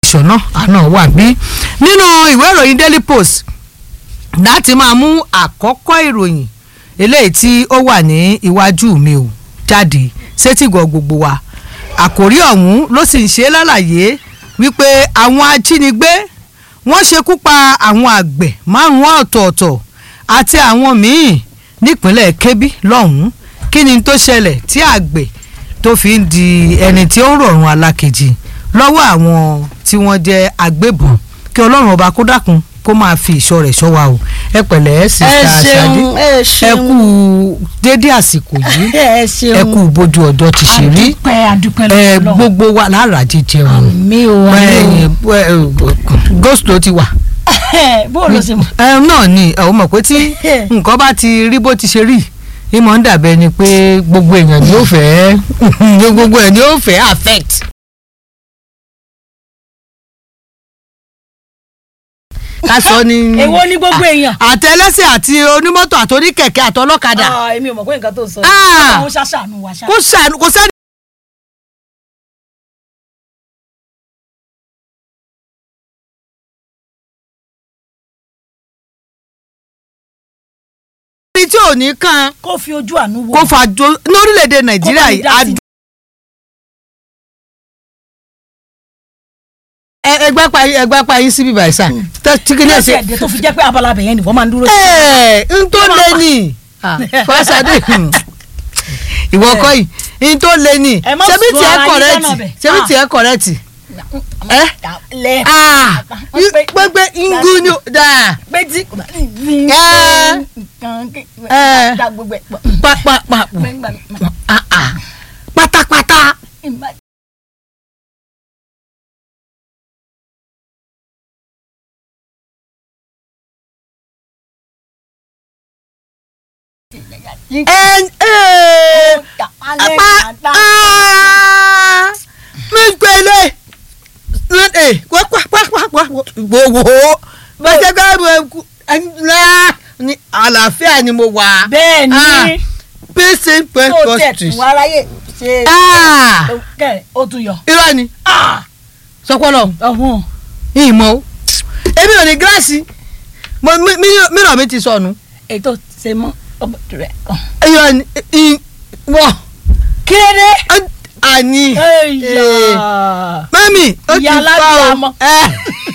Fọlọ́runṣọ́ náà àná wà bí nínú ìwé ìròyìn Daily Post láti máa mú àkọ́kọ́ ìròyìn eléyìí tí ó wà ní iwájú mi ò jáde sétígọ̀ gbogbo wa àkòrí ọ̀hún ló sì ń ṣe lálàyé wípé àwọn ajínigbé wọ́n ṣekú pa àwọn àgbẹ̀ márùn-ún ọ̀tọ̀ọ̀tọ̀ àti àwọn míì nípínlẹ̀ Kebbi lọ́hùn-ún kí ni tó ṣẹlẹ̀ tí àgbẹ̀ tó fi ń di ẹni tí ó ń rọ̀rùn alákejì lọ́wọ́ àwọn tí wọ́n jẹ́ agbébọn kí ọlọ́run ọba kó dákun kó máa fi ìṣọ́ rẹ̀ ṣọ́ wa o ẹ pẹ̀lẹ́ ẹ sista Ṣadé ṣeun ẹ ẹ ṣeun kú dédé àsìkò yìí ẹ ṣeun ẹ kú bójú ọjọ́ ti ṣe rí adúpẹ́ adúpẹ́ ẹ lọ́wọ́ gbogbo wa lára jíjẹ wọn mi ò wá ghost ló ti wà bó ló ṣe mọ̀ ẹ náà ni ẹ ò mọ̀ pé tí nǹkan bá ti rí bó ti ṣe rí ìmọ̀ ń dàbẹ́ ni pé gbogbo èèyàn ni ó fẹ́ gbogbo ẹ̀ ni ó fẹ́ affect. ká sọ ni èwo ni gbogbo èèyàn. àtẹlẹsẹ̀ àti onímọ́tò àti oníkẹ̀kẹ́ àtọlọ́kadà Ah, èmi ò mọ̀ pé nǹkan tó sọ Ah. àwọn ṣàṣàánú wa ṣá. kó sànù kó sẹ́ni. ẹni tí ò ní kan kó fi ojú àánú wò. kó fàjọ lórílẹ̀‐èdè nàìjíríà Kó bá mi yìí dá sí. adú. ẹ- ẹgbẹ́ pa yín ẹgbẹ́ pa yín síbí báyìí sá tí kìíní ẹ̀ ẹsẹ̀ ṣe. ẹ̀dẹ̀ tó fi jẹ́ pé abala bẹ̀yẹn ni wọ́n máa ń dúró sí. ẹ n tó lé ní fásádé ìwọ kọ́ yìí n tó lé ní Ẹ má ṣebí sọ tiẹ̀ ara yín kọ̀rẹ́tì lọ́nà bẹ̀. ṣebí Ah. tiẹ̀ kọ̀rẹ́tì ẹ lẹ ah Wọ́n pé- gbẹgbẹ ngu ni o dáa pé tí. Ẹ. dá gbogbo ẹ̀ pọ̀. pápápá ah ah pátápátá. ẹ ẹ apá ah mi gbẹlẹ ẹ pápápápá gbogbo bẹ́sẹ̀ ká mo ẹ ní àlàáfíà ni mo wà. bẹ́ẹ̀ ni pèsè tó tẹ̀ pẹ́ẹ́pọ́sìtì. tún aráyè ṣe Ah! kẹrẹ ó tún yọ. irọ́ ni sọpọ́lọ́ ọ̀hún ìmọ̀ o èmi ò ní gíláàsì mo mi- mi- mìíràn mi ti sọnù ètò ṣe mọ́ ọmọ rẹ̀ kàn. irọ́ ni ì- wọ́ kéde. àní ẹ̀yà mẹ́mì ó ti Ìyá fa alábìàmọ. o ẹ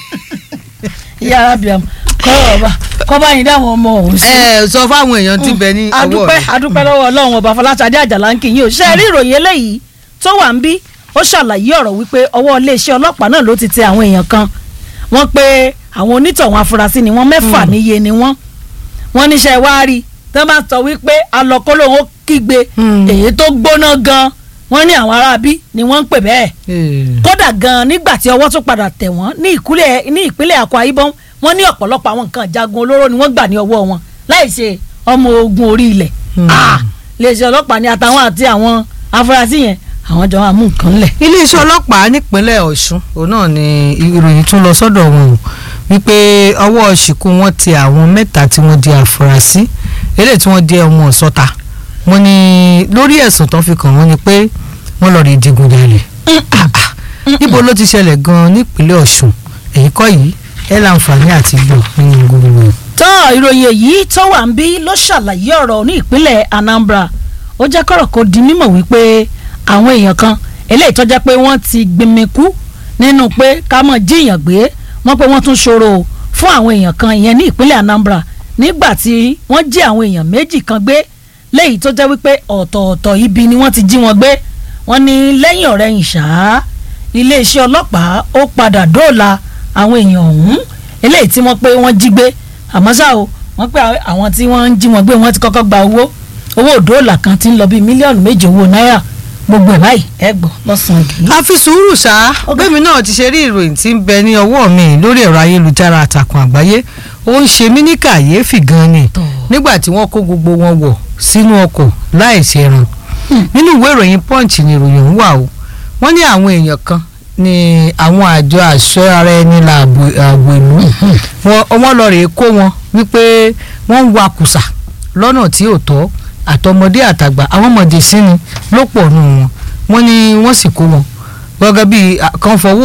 ìyá arábìàmù kọ́ ọba kọ́ bá yín dáhùn ọmọ òun sí. ẹ sọ fáwọn èèyàn tí bẹ ní ọwọ́ adúpẹ́ rẹ. adúpẹ́ lọ́wọ́ ọlọ́run ọba fọláṣadé àjàlá ń kí yín o ṣe rí ìròyìn eléyìí tó wà ń bí ó ṣàlàyé ọ̀rọ̀ wípé ọwọ́ iléeṣẹ́ ọlọ́pàá náà ló ti tẹ àwọn èèyàn kan wọ́n pé àwọn onítọ̀hún afurasí ni wọ́n mẹ́fà níye ni wọ́n wọ́n níṣẹ́ wá rí tí wọ́n bá sọ wípé alọ́kọ́lóhùn ó kígbe Hmm. èyí tó gbóná gan wọ́n ní àwọn aráabí ni wọ́n ń pè bẹ́ẹ̀ Eh, kódà gan nígbà tí ọwọ́ tún padà tẹ̀ wọ́n ní ìkúlẹ̀ ní ìpínlẹ̀ Akwa Ibom wọ́n ní ọ̀pọ̀lọpọ̀ àwọn nǹkan ìjagun olóró ni wọ́n gbà ní ọwọ́ wọn láì ṣe ọmọ ogun orí ilẹ̀ Hmm. Ah, iléeṣẹ́ ọlọ́pàá ni àtàwọn àti àwọn afurasí yẹn àwọn jọ máa mú nǹkan lẹ̀. iléeṣẹ́ ọlọ́pàá nípínlẹ̀ Ọ̀ṣun òun náà ni ìròyìn tún lọ sọ́dọ̀ wọn o wípé ọwọ́ ṣìkú wọn ti àwọn mẹ́ta tí wọ́n di àfúrásì eléyìí tí wọ́n jẹ́ ọmọ ọ̀sọ́ta wọ́n ní lórí ẹ̀sùn tó fi kàn wọ́n ni pé wọ́n lọ́ọ́ rí digunjalè Ah, ah. níbo ló ti ṣẹlẹ̀ gan-an nípínlẹ̀ Ọ̀ṣun èyí kọ́ yìí ẹ láǹfààní àti gbọ́ nínú gbogbo ẹ̀. tọ́ ìròyìn èyí tó wà ń bí ló ṣàlàyé ọ̀rọ̀ ní ìpínlẹ̀ Anambra ó jẹ́ kọ́rọ̀ kó di mímọ̀ wípé àwọn èèyàn kan eléyìí tó jẹ́ pé wọ́n ti gbẹmẹ̀kú nínú pé ká mọ̀ jíyàn gbé wọ́n pé wọ́n tún ṣòro fún àwọn èèyàn kan ìyẹn ní ìpínlẹ̀ Anambra nígbà tí wọ́n jí àwọn èèyàn méjì kan gbé léyìí tó jẹ́ wípé ọ̀tọ̀ọ̀tọ̀ ibi ni wọ́n ti jí wọn gbé wọ́n ní lẹ́yìn ọ̀rẹ́yìn ṣáá iléeṣẹ́ ọlọ́pàá ó padà dóòlà àwọn èèyàn ọ̀hún eléyìí tí wọ́n pé wọ́n jí gbé àmọ́ ṣá o wọ́n pé àwọn tí wọ́n ń jí wọn gbé wọ́n ti kọ́kọ́ gba owó owó dóòlà kan ti ń lọ bíi mílíọ̀nù méje owó náírà gbogbo ẹ̀ báyìí ẹ gbọ́ lọ́sàn-án kì í. a fi sùúrù ṣá bẹ́ẹ̀mi náà ti ṣe rí ìròyìn tí ń bẹ ní ọwọ́ mi lórí ẹ̀rọ ayélujára àtàkùn àgbáyé ó ń ṣe mí ní kàyéfì gan ni Tọ́. nígbà tí wọ́n kó gbogbo wọn wọ̀ sínú ọkọ̀ láì ṣẹran nínú ìwé ìròyìn punch ni ìròyìn ń wà o wọ́n ní àwọn èèyàn kan ní àwọn àjọ àṣọ ara ẹni làbò ààbò ìlú Wọ́n- wọ́n lọ rèé kó wọn wípé wọ́n ń wakùsà lọ́nà tí ò tọ́ àtọmọdé àtàgbà àwọn ọmọdé sí ni ló pọ̀ nù wọn wọ́n ní wọ́n sì kó wọn gẹ́gẹ́ bí kan fọwọ́